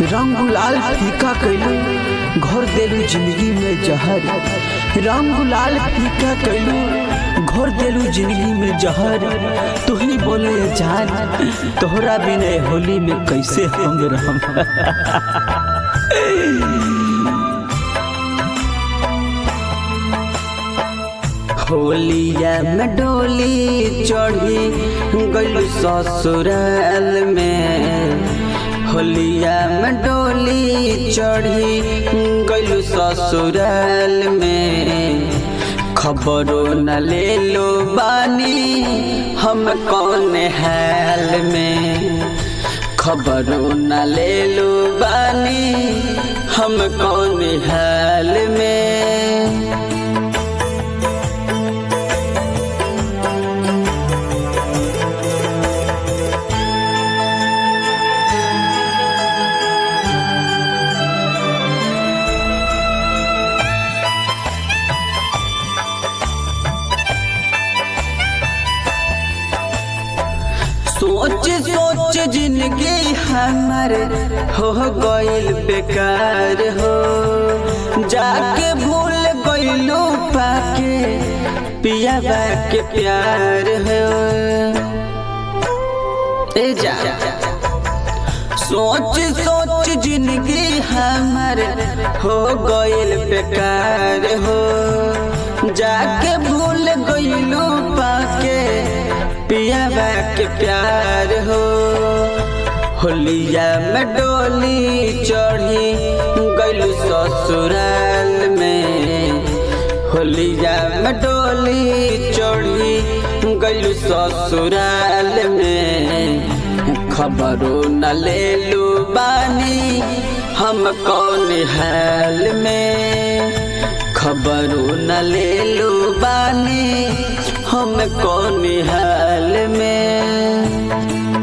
रंग गुलाल फीका कैलू घोर देलू जिंदगी में जहर रंग गुलाल फीका कैलू घोर देलू जिंदगी में जहर तू ही बोले जान तोहरा बिना होली में कैसे हम रहम होलिया में डोली चढ़ी गलू ससुराल में होलिया में डोली चढ़ी गलू ससुराल में खबरों न ले लो बानी हम कौन हाल में खबरों न ले लो बानी हम कौन हाल में सोच सोच जिंदगी हमर हो गइल बेकार हो जाके भूल गइलू पाके पिया के प्यार हो ए जा सोच सोच जिंदगी हमर हो गइल बेकार हो जाके भूल गइलू पाके पिया के प्यार हो होलिया में डोली चढ़ी गलू ससुराल में होलिया में डोली चढ़ी गलू ससुराल में खबरों न ले लू बानी हम कौन हाल में खबरों न ले लू बानी हम कौन हाल में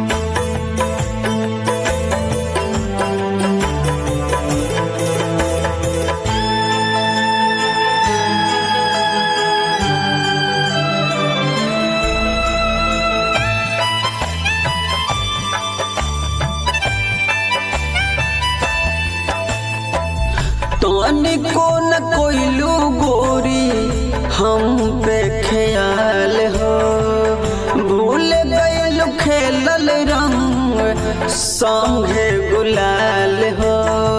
तनिको न कोइलू गोरी हम पे ख्याल हो भूल गइल खेलल रंग संगे गुलाल हो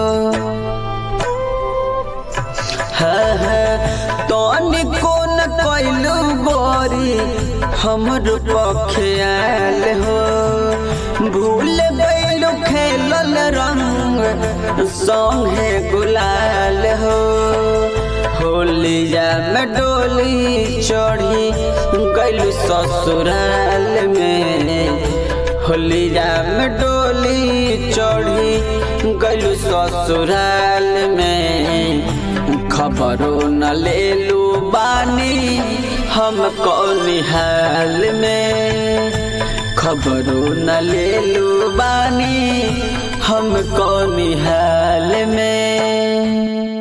तनिको न कोइलू गोरी हमर ख्याल हो भूल गइल खेलल रंग संगे गुलाल हो होलिया में डोली चढ़ी गइल ससुराल में होलिया में डोली चढ़ी गइल ससुराल में खबरों न ले लू बानी हम कौन हाल में खबरों न ले लू बानी हम कौन हाल में